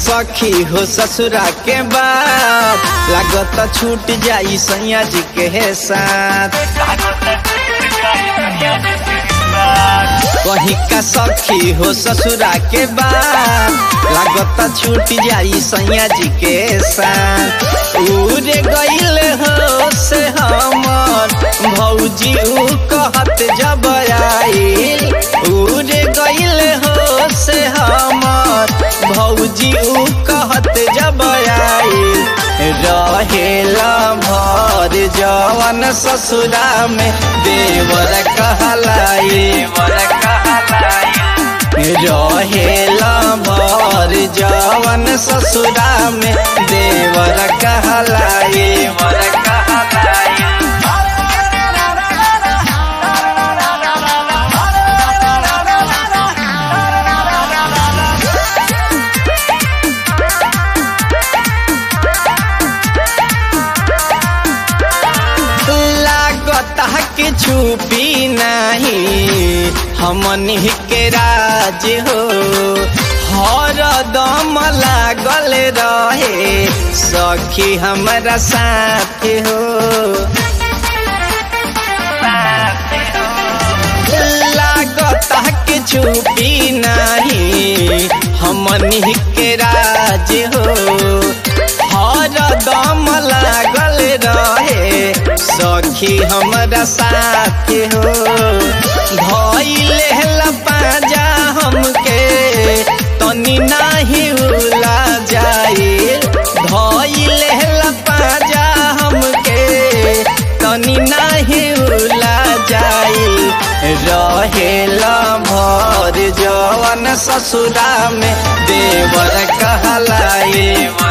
सखी हो ससुरा के बाद लागत छूट जाई सैया जी के साथ कहीं का सखी हो ससुरा के बाद लागत छूट जाई सैया जी के साथ उड़े गईल हो से हमर भौजी ऊ कहत जब आईल उड़े गईल हो से हमर भौजी ऊ कहत जब आईल रहेला भर जवन ससुरा में देवर कहलाई रहेला भर जवन ससुरा में देवर कहलाई लागत के छुपी नहीं हमनी के राज हो हर दम लागल रहे सखी हमारा साथ हो लागत के छुपी नहीं हमनी के राज हो हर दम लागल रहे सखी हमरा साथ हो धैले पाजा हमके तनी नाही उला जाए धैले पाजा हमके तनी नाही उला जाए रहेला भर जवन ससुरा में देवर कहलाए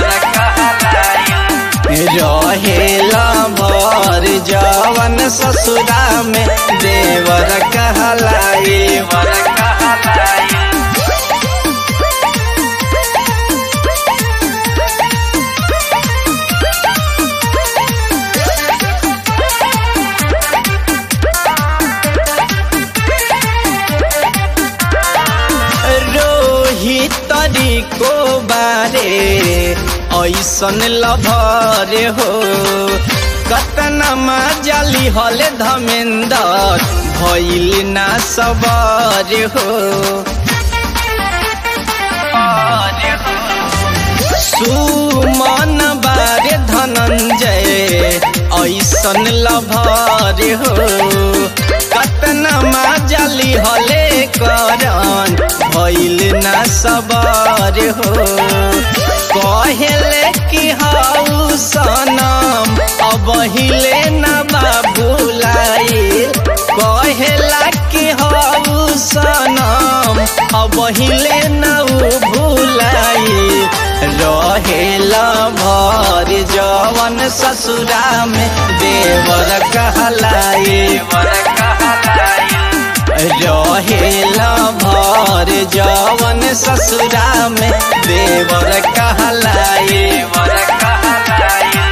रहेला भर जवन ससुरा में देवर कहलाए रोहित तरीको बारे ऐसन लभर हो कतना जाली हले धमेंदर भैल ना सबर हो सुमन बारे धनंजय ऐसन लभर हो कतना जाली हले करन भैल ना सबर हो कहले कि हाउ सनम अब हिले न बाबुलाई कहेला कि हाउ सनम अब हिले न भूलाई रहेला भर जवन ससुरा में देवर कहलाई रहेला भर जवन ससुरा में देवर कहलाई